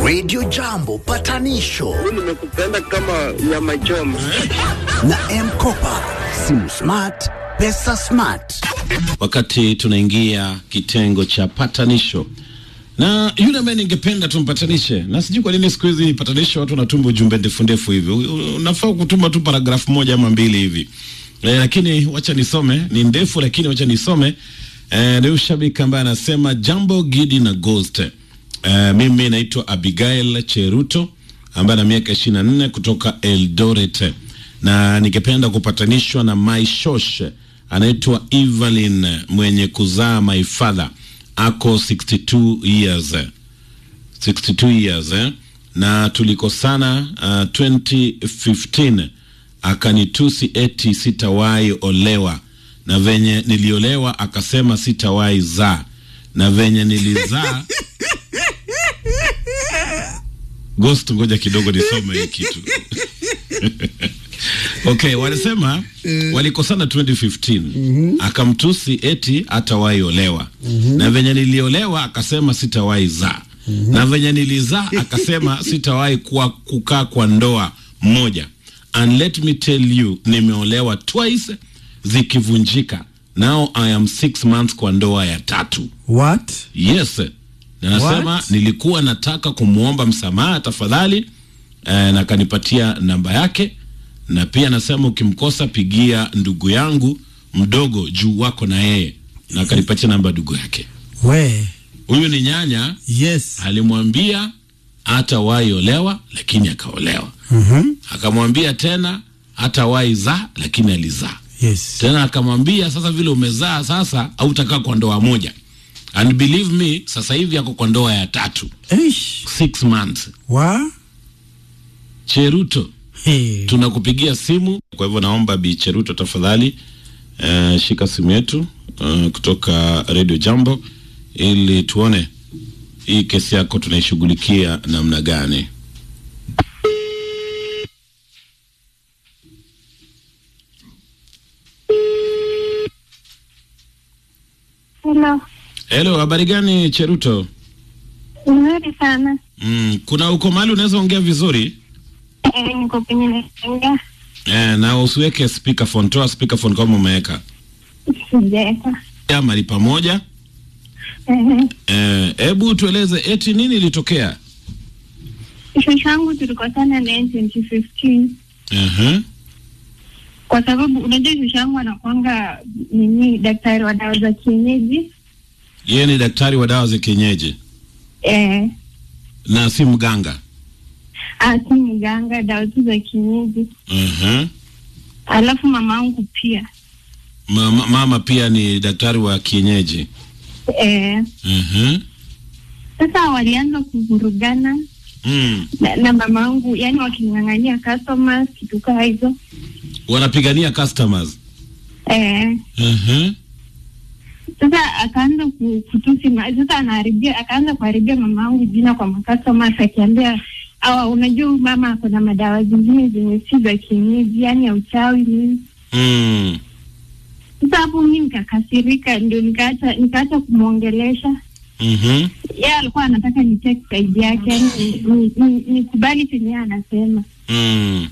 Radio Jambo patanisho nimekupenda kama nyama choma. na Mkopa, simu smart, pesa smart. wakati tunaingia kitengo cha patanisho na yule ambaye ningependa tumpatanishe, na sijui kwa nini siku hizi patanisho watu wanatuma ujumbe ndefu ndefu hivi. U- u- Unafaa kutuma tu paragrafu moja ama mbili hivi e, lakini wacha nisome, ni ndefu lakini wacha nisome. E, ni shabiki ambaye anasema jambo Gidi na Ghost. E, mimi naitwa Abigail Cheruto ambaye ana miaka ishirini na nne kutoka Eldoret na ningependa kupatanishwa na my shosh anaitwa Evelyn mwenye kuzaa my father ako 62 years 62 years eh? na tulikosana uh, 2015 akanitusi eti sitawahi olewa na venye niliolewa akasema sitawahi zaa na venye nilizaa Ghost, ngoja kidogo nisome hii kitu. okay, wanasema walikosana 2015 akamtusi eti hatawahi olewa na venye niliolewa akasema sitawahi zaa na venye nilizaa akasema sitawahi kuwa kukaa kwa ndoa moja and let me tell you nimeolewa twice zikivunjika now I am six months kwa ndoa ya tatu What? Yes. Na nasema What? nilikuwa nataka kumwomba msamaha tafadhali, eh, na kanipatia namba yake, na pia nasema ukimkosa pigia ndugu yangu mdogo juu wako na yeye, na kanipatia namba ya ndugu yake. We. Huyu ni nyanya, Yes. alimwambia hatawahi olewa, lakini akaolewa. Mhm. Akamwambia tena hatawahi zaa, lakini alizaa Yes. tena akamwambia sasa vile umezaa sasa hautakaa kwa ndoa moja and believe me sasa hivi ako kwa ndoa ya tatu Eish. six months Wa? cheruto Hey. tunakupigia simu kwa hivyo naomba bi cheruto tafadhali uh, shika simu yetu uh, kutoka radio jambo ili tuone hii kesi yako tunaishughulikia namna gani Hello. helo habari gani cheruto Nzuri sana. mm, kuna uko mahali unaweza ongea vizuri Eh, niko kwenye naenga. Eh, na usiweke speakerphone, toa speakerphone kama umeweka. Sijaweka. Ya mali pamoja. Eh, Eh, hebu tueleze eti nini ilitokea? shosho yangu tulikosana naye 2015 Mhm. kwa sababu unajua shosho yangu anakwanga nini daktari wa dawa za kienyeji Yeye ni daktari wa dawa za kienyeji eh, na si mganga. ah, si mganga, dawa tu za kienyeji. Mhm. Alafu mama yangu pia Mama, mama pia ni daktari wa kienyeji. eh, Mhm. sasa walianza kuvurugana Mm. na, na mama yangu, yani waking'ang'ania customers kitu kaa hizo Wanapigania customers. eh, Mhm. sasa akaanza ku- kutusi ma- sasa anaharibia akaanza kuharibia mama yangu jina kwa makastomers akiambia awa unajua huyu mama ako na madawa zingine zenye si za kienyeji yani ya uchawi nini Mm. sasa hapo mi nikakasirika ndio nikaacha nikaacha kumwongelesha Mhm. yeye alikuwa anataka ni take side yake yani ni- ni- nikubali chenye yeye anasema Mm.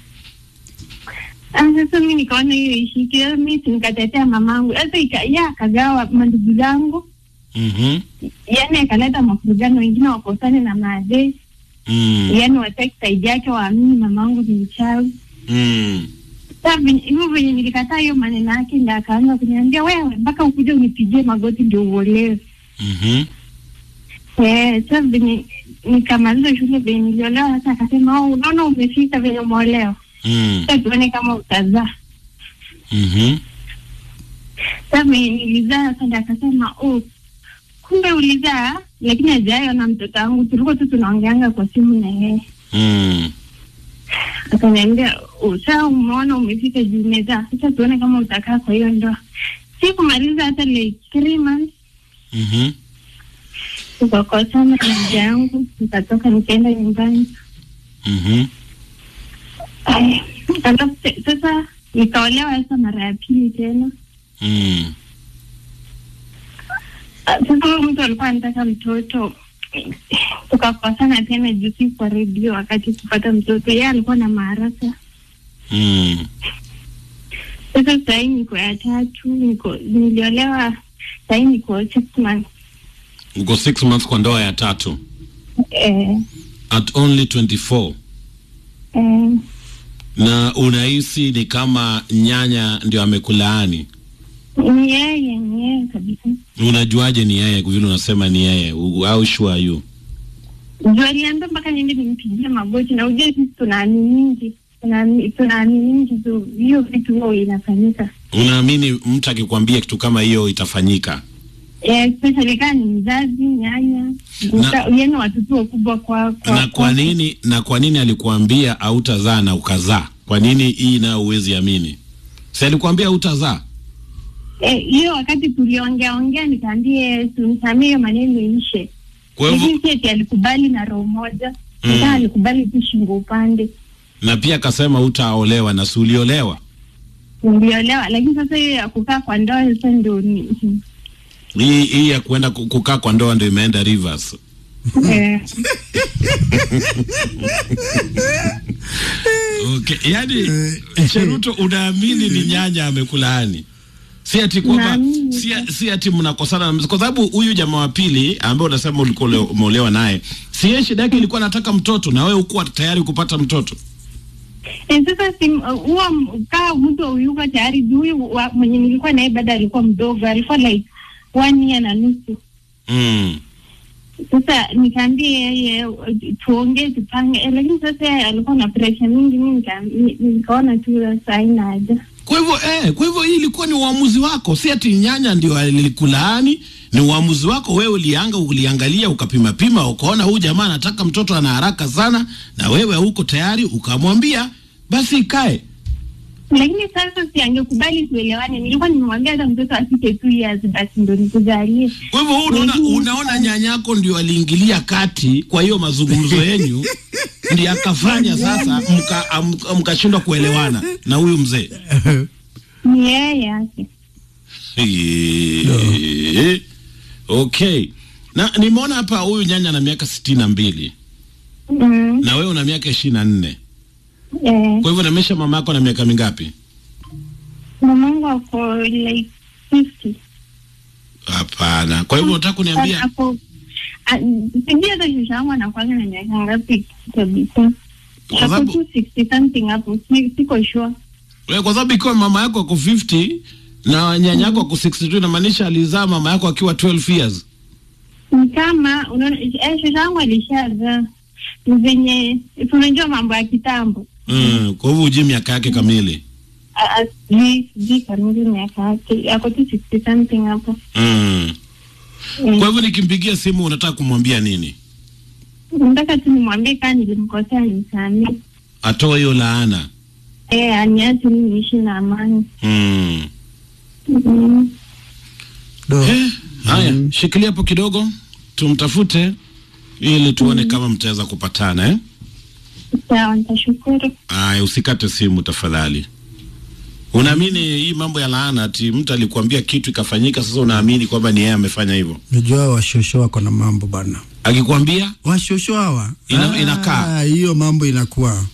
Ah, sasa mi nikaona hiyo ishiki Sasa mi si nikatetea mamangu sasa ika- yeye akagawa mandugu zangu Mhm. yani akaleta mafurugano wengine wakosane na maadei Mm. yani watake side yake waamini mamangu ni mchawi Mm. Sasa venye- hivyo venye nilikataa hiyo maneno yake ndio akaanza kuniambia wewe mpaka ukuje unipigie magoti ndio uolewe Mhm. Eh, sasa venye nikamaliza shule venye niliolewa sasa akasema oh, unaona umefika venye umeolewa Mm. sasa tuone kama utazaa Mhm. sasa venye nilizaa sasa ndio akasema oh, kumbe ulizaa lakini hajayo na mtoto wangu tulikuwa tu tunaongeanga kwa simu na yeye Mm. akaniambia "Oh, saa umeona umefika juu umezaa sasa tuone kama utakaa kwa hiyo ndoa sikumaliza hata like three months Mhm. tukakosana na mja yangu nikatoka nikaenda nyumbani Mhm. Aya, alafu te- sasa nikaolewa sasa mara ya pili tena Mm. Ah, sasa huyo mtu alikuwa anataka mtoto tuka tukakosana tena juu si kwa redio wakati kupata mtoto. Yeye alikuwa na maharaka. Mm. Sasa sahii niko ya tatu, niko niliolewa sahii niko six months. Uko six months kwa ndoa ya tatu Eh, at only 24 eh, na unahisi ni kama nyanya ndio amekulaani. ni yeye, ni yeye kabisa. Unajuaje ni yeye? Vile unasema ni yeye, U- how sure are you? Juu aliambia mpaka niende nimpigie magoti, na ujue sisi tunaaminingi tunaami- tunaaminingi tu hiyo vitu huo inafanyika Unaamini mtu akikwambia kitu kama hiyo itafanyika? Eh, especially kama ni mzazi nyanya Na- yeni watoto wakubwa kwa, kwa na kwa nini na kwa nini alikuambia hautazaa na ukazaa? Kwa nini hii nayo huwezi amini? Si alikuambia hautazaa? Eh, hiyo wakati tuliongea ongea nikaambie tunisamie hiyo maneno iishe Kwa hivyo lakini si eti alikubali na roho moja Mm. mm. alikubali tu shingo upande na pia akasema hutaolewa na si uliolewa. niliolewa lakini sasa hiyo ya kukaa kwa ndoa sasa ndio ni Hii hii ya kuenda ku- kukaa kwa ndoa ndio imeenda reverse. eh, Okay, yani Cheruto, unaamini ni nyanya amekulaani? Si ati kwamba Naamini. si, si ati mnakosana na- kwa sababu huyu jamaa wa pili ambaye unasema ulikuwa ule- umeolewa naye, si yeye shida yake ilikuwa anataka mtoto na wewe ukuwa tayari kupata mtoto. Eh, sasa si huo m- kaa mtu yuko tayari juu huyu wa- mwenye nilikuwa naye bado alikuwa mdogo alikuwa like one year na nusu Mm. sasa nikaambia yeye tuongee tupange eh, lakini sasa yeye alikuwa na presha mingi mi nika- ni- nikaona tu sasa haina haja Kwa hivyo eh, kwa hivyo hii ilikuwa ni uamuzi wako, si ati nyanya ndio alikulaani. Ni uamuzi wako wewe, ulianga uliangalia, ukapima pima, ukaona huyu jamaa anataka mtoto, ana haraka sana, na wewe huko tayari, ukamwambia basi ikae. lakini sasa si angekubali tuelewane nilikuwa nimemwambia hata mtoto afike two years basi ndo nikujalie Kwa hivyo wewe unaona, Mhm. unaona nyanyako ndio aliingilia kati kwa hiyo mazungumzo yenyu, ndio akafanya sasa mka- am- mkashindwa kuelewana na huyu mzee. ni yeye yake Eh, Okay, na nimeona hapa huyu nyanya na miaka sitini na mbili mm, na wewe una miaka ishirini na nne eh, kwa hivyo namesha mama yako na miaka mingapi? mamangu ako like fifty Hapana. Kwa hivyo unataka kuniambia ako a- sijui hata shusha yangu anakwanga na miaka ngapi kabisa Kwa ako sababu- tu sixty something hapo si- siko sure wewe, kwa sababu ikiwa mama yako ako 50 na nyanya yako ako 62 inamaanisha alizaa mama yako akiwa 12 years. ni kama unaona eh, shusha yangu alishazaa ni venye tunajua mambo ya kitambo Mm, kwa hivyo ujui miaka yake kamili. Ah, ah, sijui sijui kamili miaka yake ako tu sixty something hapo Mm. Mm. Kwa hivyo nikimpigia simu unataka kumwambia nini? nataka tu nimwambie kaa nilimkosea nimsamee Atoe hiyo laana. eh aniache mimi niishi na amani Mm. mm. Do. Eh, haya, shikilia hapo kidogo tumtafute ili tuone kama mtaweza kupatana eh? sawa nitashukuru Aya, usikate simu tafadhali. Unaamini hii mambo ya laana, ati mtu alikuambia kitu ikafanyika, sasa unaamini kwamba ni yeye amefanya hivyo? Najua washosho wako na mambo bana, Akikwambia washosho hawa Ina- Ah, inakaa. hiyo mambo inakuwa